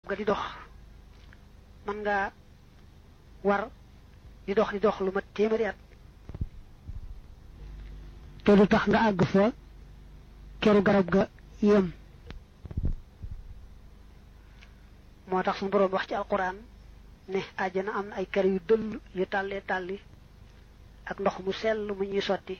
nga di dox mën ngaa war di dox di dox lu mat téeméeri at te du tax nga àgg fa keru garab ga yem moo tax suñu boroom wax ci alquran ne àjjana am na ay kër yu dëll yu tàllee tàlli ak ndox mu sell mu ñuy sotti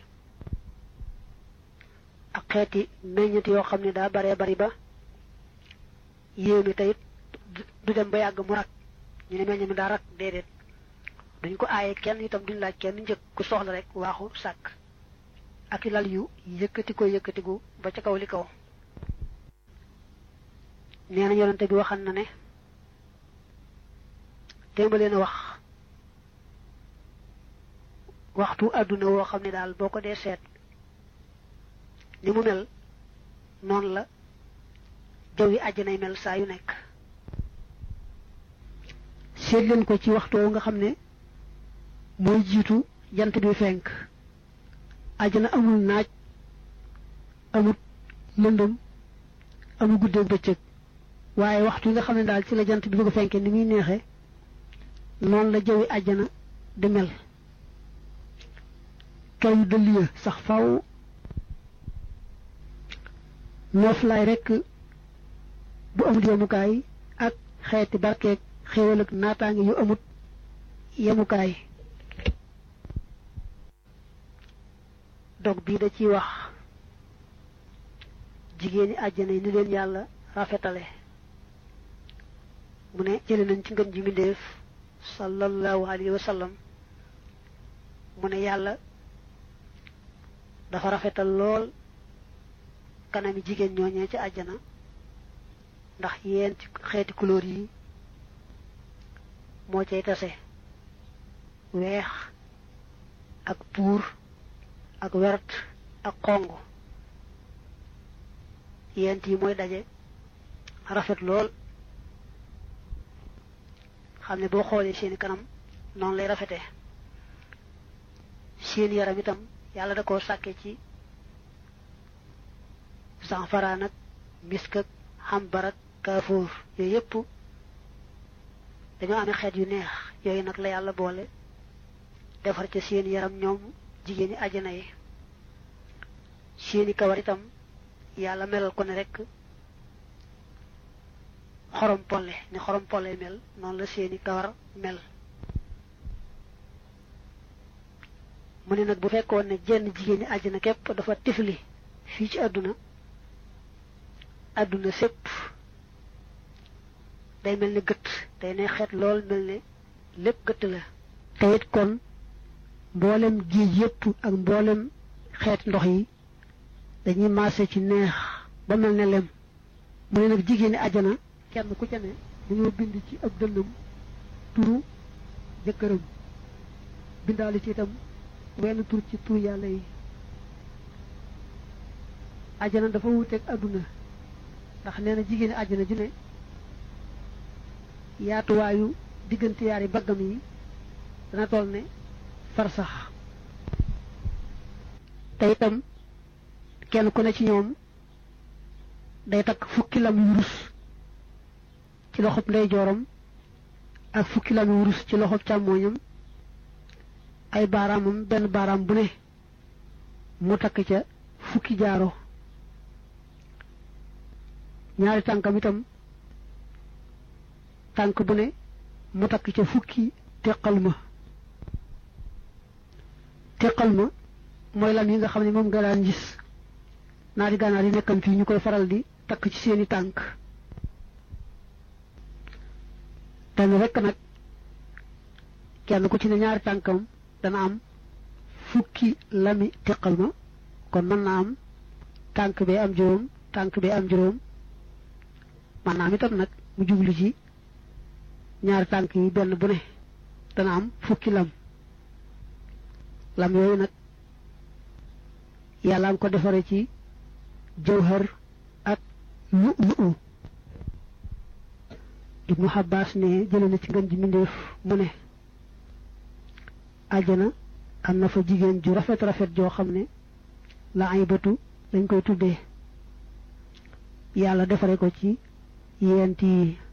ak xeeti meññet yoo xam ne daa baree bari ba yéemi tayit du dem ba yàgg mu rak ñu ne meññ mi daa rak déedéet duñ ko aaye kenn itam duñ laaj kenn njëkk ku soxla rek waaxu sàkk ak lal yu yëkkati ko yëkkatigu ba ca kaw li kaw nee na yonente bi waxan na ne téema leen a wax waxtu àdduna woo xam ne daal boo ko dee seet ni mu mel noonu la jaw yi àjjanay mel saa yu nekk seet leen ko ci waxtu woo nga xam ne mooy jiitu jant bi fenk àjjana amul naaj amul lëndëm amul guddeeg bëccëg waaye waxtu yi nga xam ne daal ci la jant bi bëgg a fenke ni muy neexe noonu la jawi àjjana di mel kaw yu dëll ya sax faw nooflaay rekk bu amul yemukaay ak xeeti barkeeg xéewal ak naataange yu amut yemukaay dog bii da ciy wax jigéeni àjjana yi ni leen yàlla rafetale mu ne jële nañ ci ngën ji mbindéef sallallahu alayhi wa sallam mu ne yàlla dafa rafetal lool kanami jigéen ñooñee ci àjjana ndax yéen ci xeeti couleur yi moo cay tase weex ak puur ak wert ak xong yent yi mooy daje rafet lool xam ne boo xoolee seeni kanam noonu lay rafetee seen yaram itam yàlla da koo sàkke ci sanfaraan ak misk ak xambar ak kaafoor yooyu yépp dañoo amee xeet yu neex yooyu nag la yàlla boole defar ca seen yaram ñoom jigéeni àjjana yi seeni kawar itam yàlla melal ko ne rekk xorom polle ni xorom polle mel noonu la seeni kawar mel mu ne nag bu fekkoon ne jenn jigéeni àjjana képp dafa tifli fii ci àdduna àdduna sépp day mel ni gëtt day ne xeet lool mel ne lépp gëtt la te it kon mboolem géej yépp ak mboolem xeet ndox yi dañuy maase ci neex ba mel ne lem mu ne nag jigéeni àjjana kenn ku ca ne dañoo bind ci ab dënnam turu jëkkëram bindaale ci itam wenn tur ci tur yàlla yi àjjana dafa wuuteeg àdduna ndax nee na jigéeni àjjana ju ne yaatuwaayu diggante yaari baggam yi dana toll ne farsax te itam kenn ku ne ci ñoom day takk fukki lam yu wurus ci loxob ndeyjooram ak fukki lam yu wurus ci loxob càmmooñam ay baaraamam benn baaraam bu ne mu takk ca fukki jaaro ñaari tànkam itam tànk bu ne mu takk ca fukki teqal ma teqal ma mooy lam yi nga xam ne moom nga daan gis naari gànnaar yi nekkam fii ñu koy faral di takk ci seeni tànk benn rekk nag kenn ku ci ne ñaari tànkam dana am fukki lami teqal ma kon mën naa am tànk bee am juróom tànk bee am juróom man naa am itam nag mu jublu ci ñaari tànk yi benn bu ne dana am fukki lam lam yooyu nag yàlla am ko defare ci jawhar ak lu lu ibnu xabaas ne jële na ci ngën ji mbindéef mu ne àjjana am na fa jigéen ju rafet rafet joo xam ne la ay bëtu lañ koy tuddee yàlla defare ko ci yent yi